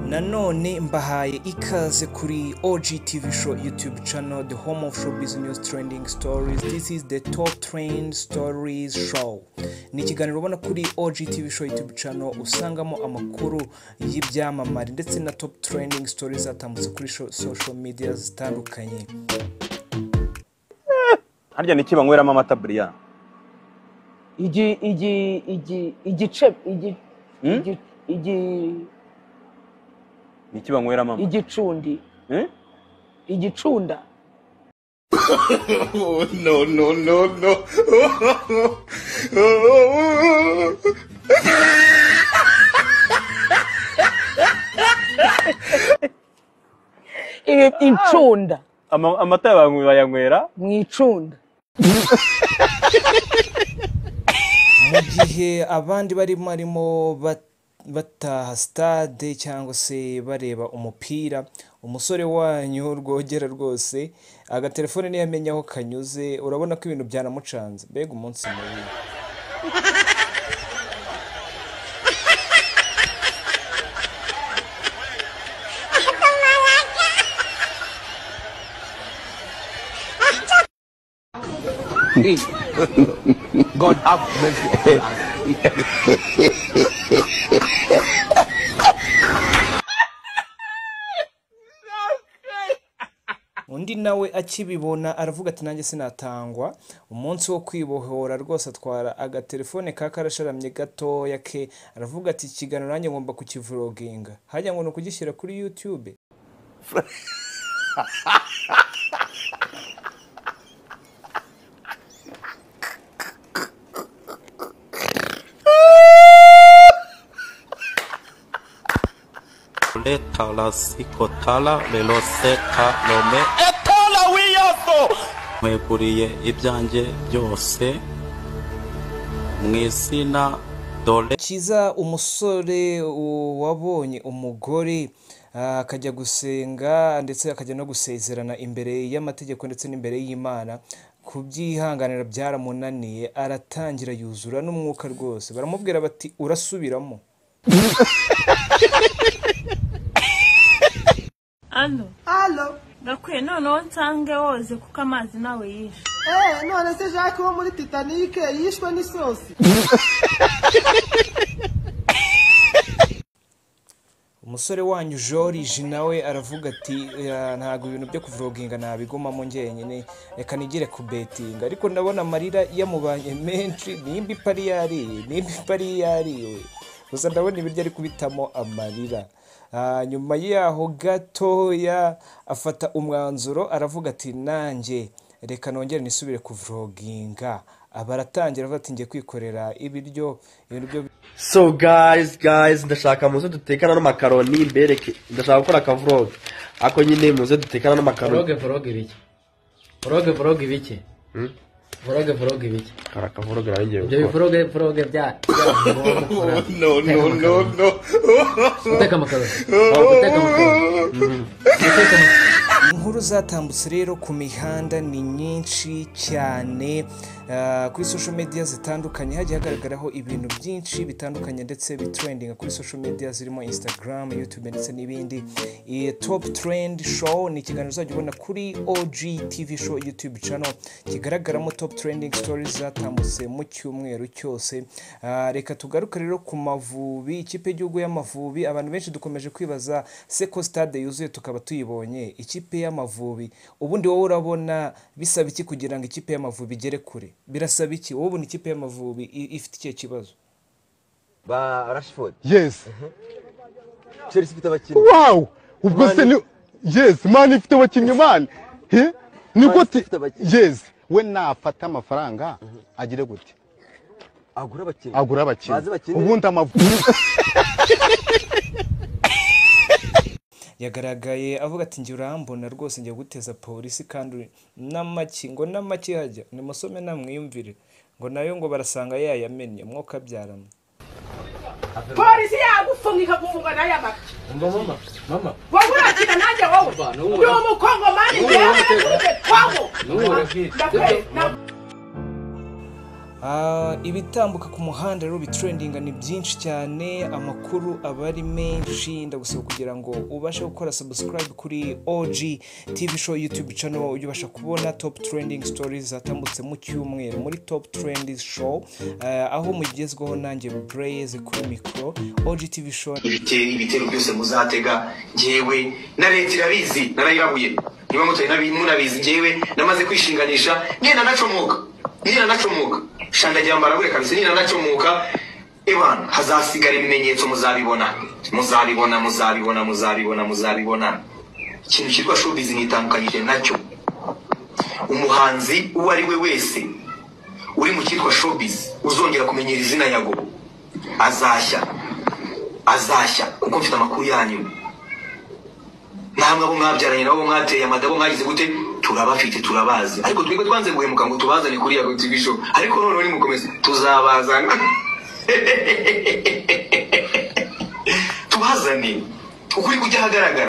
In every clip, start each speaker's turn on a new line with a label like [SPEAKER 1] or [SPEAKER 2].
[SPEAKER 1] nanone mbahaye ikaze kuri OGTV show YouTube channel the home of show business trending stories this is the top trend stories show ni ikiganiro ubona kuri OGTV show YouTube channel usangamo amakuru y'ibyamamare ndetse na top trending stories zatambutse kuri sho- social media zitandukanye
[SPEAKER 2] harya niki banyweramo amata buriya
[SPEAKER 3] igi igi igi igice igi
[SPEAKER 2] Hmm?
[SPEAKER 3] igi igi
[SPEAKER 2] niki banyweramo amata
[SPEAKER 3] igicundi
[SPEAKER 2] Eh?
[SPEAKER 3] igicunda
[SPEAKER 4] Oh no no no no!
[SPEAKER 3] I- incunda
[SPEAKER 2] Ama- amata ya bantu bayanywera
[SPEAKER 3] mu icunda
[SPEAKER 1] mu gihe abandi barimo barimo bat- bataha sitade cyangwa se bareba umupira umusore wanyu rwogera rwose agatelefone niyo amenya aho kanyuze urabona ko ibintu byanamucanze mbega umunsi mubi
[SPEAKER 5] God have mercy upon us.
[SPEAKER 1] undi nawe akibibona aravuga ati nanjye sinatangwa umunsi wo kwibohora rwose atwara agatelefone ka karasharamye gatoya ke aravuga ati ikiganiro nanjye ngomba kukivuroginga hajya ngo ni ukugishyira kuri yutube
[SPEAKER 6] leta la sikotala lelo seta lome etala wiyaso mweguriye ibyanjye byose mu izina dore
[SPEAKER 1] kiza umusore u- wabonye umugore ah, akajya gusenga ndetse akajya no gusezerana imbere y'amategeko ndetse n'imbere y'imana kubyihanganira byaramunaniye aratangira yuzura n'umwuka rwose baramubwira bati urasubiramo
[SPEAKER 7] Alo.
[SPEAKER 8] Alo,
[SPEAKER 7] Gakwiye noneho nsange woze kuko amazi nawe yishe.
[SPEAKER 8] eh, none se Jacques wo muri Titanic yishwe n'isosi.
[SPEAKER 1] umusore wanyu joriji nawe aravuga ati "Eh, ntabwo ibintu byo kuvuroginga nabigumamo njyenyine reka nigire ku betinga ariko ndabona amarira yamubanye menshi nimba ipari yariye nimba ipari yariwe gusa ndabona ibiryo ari kubitamo amarira Ah, nyuma yaho gatoya afata umwanzuro aravuga ati nanjye reka nongere nisubire kuvuroginga aba aratangira avuga ati ngiye kwikorera ibiryo ibintu byo
[SPEAKER 4] So guys, guys, ndashaka muze dutekana n'amakaroni mbereke. Ndashaka gukora akavlog. Ako nyine muze dutekana n'amakaroni.
[SPEAKER 9] voroge voroge ibiki voroge voroge ibiki voroge voroge ibiki
[SPEAKER 4] Kara akavlog nawe ngiye
[SPEAKER 9] ibyo
[SPEAKER 4] gukora.
[SPEAKER 9] voroge voroge bya
[SPEAKER 4] No no no no.
[SPEAKER 9] guteka amakaroni guteka amakaroni Guteka amakaroni.
[SPEAKER 1] inkuru zatambutse rero ku mihanda ni nyinshi cyane ah, kuri social media zitandukanye hagiye hagaragaraho ibintu byinshi bitandukanye ndetse bitrendinga kuri social media zirimo instagram youtube ndetse n'ibindi Iyi top trend show ni ikiganiro uzajya ubona kuri og tv show youtube channel kigaragaramo top trending stories zatambutse mu cyumweru cyose Ah, reka tugaruke rero ku mavubi ikipe y'igihugu y'amavubi abantu benshi dukomeje kwibaza se ko stade yuzuye tukaba tuyibonye ikipe y'amavubi ubundi wowe urabona bisaba iki kugira ngo ikipe y'amavubi igere kure birasaba iki wowe ubona ikipe y'amavubi i- ifite ikihe kibazo
[SPEAKER 5] Ba Rashford.
[SPEAKER 10] yes
[SPEAKER 5] Chelsea ifite abakinnyi.
[SPEAKER 10] wow ubwo se ni yes mani ifite abakinnyi mani He? ni
[SPEAKER 5] Man
[SPEAKER 10] gute
[SPEAKER 5] ifite abakinnyi.
[SPEAKER 10] yes we nafata amafaranga agire gute
[SPEAKER 5] Agura abakinnyi.
[SPEAKER 10] agura
[SPEAKER 5] Bazi
[SPEAKER 10] abakinnyi
[SPEAKER 5] abakinnyi.
[SPEAKER 10] ubundi amavubi
[SPEAKER 1] yagaragaye avuga ati njye urambona rwose njye guteza polisi kandi n'amaki ngo n'amaki hajya nimusome namwiyumvire ngo nayo ngo barasanga yayamenye mwoka byarana
[SPEAKER 8] Polisi yagufunga ikagufunga nayo amaki.
[SPEAKER 9] mama mama
[SPEAKER 8] Wowe urakina nanjye wowe.
[SPEAKER 9] Baba,
[SPEAKER 8] Ndi umukongomani
[SPEAKER 9] Wowe
[SPEAKER 8] njyewe
[SPEAKER 9] urateka.
[SPEAKER 8] nakuriye kwabo.
[SPEAKER 9] Wowe urateka.
[SPEAKER 8] Ndakwe- na-
[SPEAKER 1] Ah, ibitambuka ku muhanda rero bitrendinga ni byinshi cyane amakuru aba ari menshi ndagusaba kugira ngo ubashe gukora subscribe kuri OG TV show YouTube channel ujye ubasha kubona top trending stories zatambutse mu cyumweru muri top trend show ah, aho mugezweho nanjye Blaze kuri micro OG TV show
[SPEAKER 11] ibitero ibitero byose muzatega ngewe na leta irabizi narayirabuye niba mutari nabi- munabizi ngewe namaze kwishinganisha ngenda nacomoka ngenda nacomoka shandagira mbaragure kabisa ngenda nacomoka ebana hazasigara ibimenyetso muzabibona muzabibona muzabibona muzabibona muzabibona ikintu cyitwa show business itandukanyije nacyo umuhanzi uwo ari we wese uri mu cyitwa showbiz uzongera kumenyera izina yago azashya azashya kuko mfite amakuru yanyu namwe abo mwabyaranye nabo mwateye amada abo mwagize gute turabafite turabazi ariko twebwe twanze guhemuka ngo tubazane kuri yago tv show ariko noneho nimukomeze tuzabazana tubazane ukuri kujya ahagaragara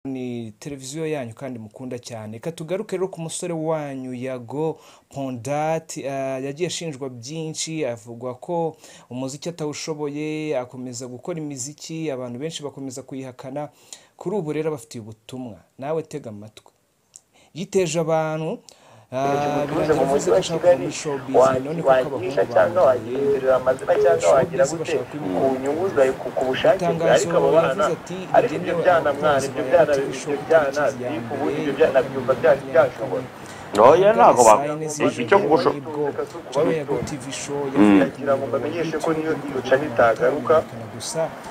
[SPEAKER 1] ni televiziyo yanyu kandi mukunda cyane reka tugaruke rero ku musore wanyu yago pondati yagiye ashinjwa byinshi avugwa ko umuziki atawushoboye akomeza gukora imiziki abantu benshi bakomeza kuyihakana kuri ubu rero abafitiye ubutumwa nawe tega amatwi yiteje abantu ah,
[SPEAKER 12] utuze
[SPEAKER 1] birangira
[SPEAKER 12] mu
[SPEAKER 1] avuze
[SPEAKER 12] mujyi
[SPEAKER 1] ko
[SPEAKER 12] wa
[SPEAKER 1] ashaka
[SPEAKER 12] kigali
[SPEAKER 1] kuba showbiz none kuko
[SPEAKER 12] wagisha
[SPEAKER 1] abahungu
[SPEAKER 12] cyangwa
[SPEAKER 1] bamubonye
[SPEAKER 12] wagihindurira amazina cyangwa wagira gute ku nyungu zawe ku ku bushake bwawe ariko abo bana ariko ibyo byana mwana ibyo byana ibyo byana bifu ubundi ibyo byana byumva bya- byashobora
[SPEAKER 13] ntoya ntabwo ba icyo
[SPEAKER 1] gusho
[SPEAKER 12] ndagira ngo mbamenyeshe ko niyo iruca nitagaruka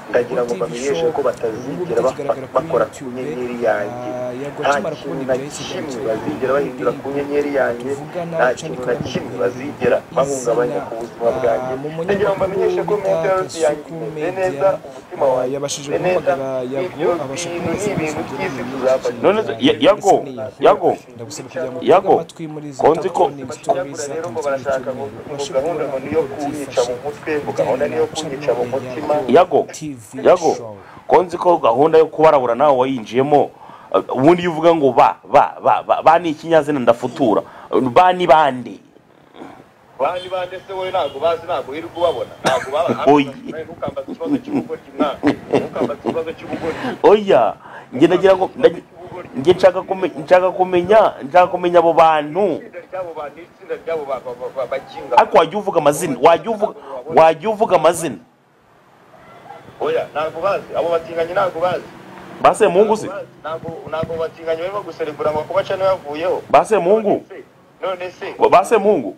[SPEAKER 12] ndagira ngo mbamenyeshe ko batazigera bafa- bakora ku nyenyeri yanjye nta kintu na kimwe bazigera bahindura ku nyenyeri yanjye nta kintu na kimwe bazigera bahungabanya ku buzima bwanjye ndagira ngo mbamenyeshe ko mental health yanjye imeze neza umutima wanjye
[SPEAKER 1] yabashije
[SPEAKER 12] umeze neza
[SPEAKER 1] guhamagara yago
[SPEAKER 12] ibyo
[SPEAKER 1] abasha
[SPEAKER 12] bintu
[SPEAKER 1] kubaza
[SPEAKER 12] ni
[SPEAKER 1] ibibazo
[SPEAKER 12] ibintu by'isi
[SPEAKER 1] byinshi
[SPEAKER 12] tuzafasha
[SPEAKER 13] none se- Ya- yago yago yago ko nzi ko
[SPEAKER 12] rero ngo barashaka ngo ngo gahunda ngo niyo kunyica mu mutwe ngo gahunda niyo kunyica mu mutima
[SPEAKER 13] yago yago ko nzi ko gahunda yo kubarabura nawe wayinjiyemo eh, ubundi iyo uvuga ngo ba ba ba ba ba ni ikinyazina ndafutura ba ni bande
[SPEAKER 12] bandi bande se wowe ntabwo bazi ntabwo wirirwa ubabona ntabwo baba
[SPEAKER 13] Oyi.
[SPEAKER 12] ntukambaze ikibazo cy'ubugoryi mwana ntukambaze ikibazo cy'ubugoryi
[SPEAKER 13] oya njye ndagira ngo ndagira- njye nshaka kume- nshaka kumenya nshaka kumenya abo bantu
[SPEAKER 12] ry'abo bantu ni itsinda ry'abo ba- ba- ba- ba- bakinga
[SPEAKER 13] ariko wajya uvuga amazina wajya uvuga wajya uvuga amazina
[SPEAKER 12] oya ntabwo bazi abo batinganyi ntabwo bazi
[SPEAKER 13] base muhungu se
[SPEAKER 12] ntabwo ntabwo batinganyi barimo guserebura ngo kubaca niwe yavuyeho
[SPEAKER 13] base muhungu
[SPEAKER 12] none se
[SPEAKER 13] base muhungu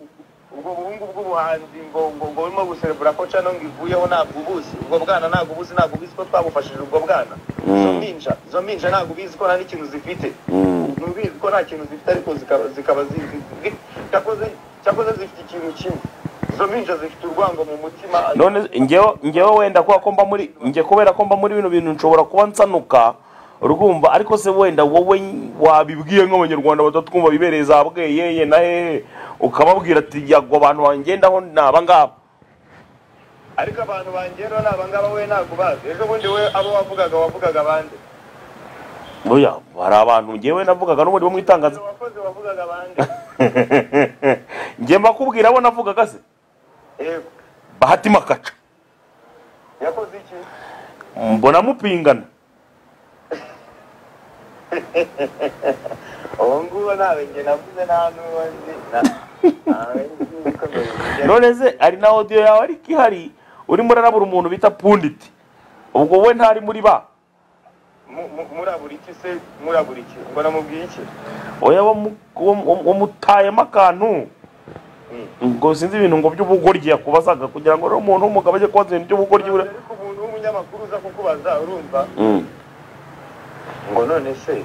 [SPEAKER 12] ubwo buhungu bw'ubuhanzi ngo ngo ngo burimo guserebura ko cano ngo ivuyeho ntabwo ubuzi ubwo bwana ntabwo ubuzi ntabwo ubizi ko twabufashije ubwo bwana izo mpinja izo mpinja ntabwo ubizi ko nta n'ikintu zifite ntubizi ko nta kintu zifite ariko zikaba zikaba zi- zi- zi- cyakoze cyakoze zifite ikintu kimwe izo mpinja zifite urwango mu mutima
[SPEAKER 13] none ngewe ngewe wenda kuba ko mba muri nge kubera ko mba muri bino bintu nshobora kuba nsanuka urwumva ariko se wenda wowe wabibwiye nk'abanyarwanda batatwumva bibereye za bweyeye na hehe ukababwira ati yago abantu bangendaho ni aba ngaba
[SPEAKER 12] ariko abantu bangezeho ni abangaba we ntabwo bazi ejo bundi we abo wavugaga wavugaga abandi
[SPEAKER 13] oya hari abantu ngewe navugaga n'ubundi bo mu itangaza
[SPEAKER 12] wakoze wavugaga abandi
[SPEAKER 13] nge mbakubwira abo navugaga se
[SPEAKER 12] yego
[SPEAKER 13] bahatima kaca
[SPEAKER 12] yakoze iki
[SPEAKER 13] mbona mupingana
[SPEAKER 12] ubu ngubu ntawe njye navuze nta n'uwo nzi na- ntawe nzi ko mbivuze.
[SPEAKER 13] none se ari na audio yawe ariko ihari urimo urarabura umuntu bita punditi ubwo we ntari muri ba
[SPEAKER 12] Mu- mu- murabura iki se murabura iki ngo namubwiye iki
[SPEAKER 13] oya wamu- wamu- wamutayemo akantu ngo sinzi ibintu ngo by'ubugoryi yakubazaga kugira ngo rero umuntu w'umugabo ajye kubaza ibintu by'ubugoryi buriya-
[SPEAKER 12] ariko umuntu w'umunyamakuru uza kukubaza urumva
[SPEAKER 13] Mm.
[SPEAKER 12] ngo none se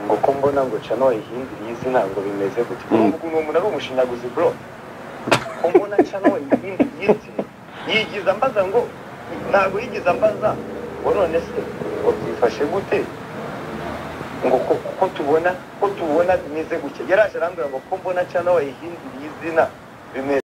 [SPEAKER 12] ngo ko mbona ngo cano wayihinduriye izina ngo bimeze gute ubu ni umuntu ari umushinyaguzi bro ko mbona cano wayihinduriye izina yigiza ambaza ngo ntabwo yigiza ambaza ngo none se ngo byifashe gute ngo ko, ko tubona ko tubona bimeze gutya yaraje arambwira ngo ko mbona cano wayihinduriye izina bimeze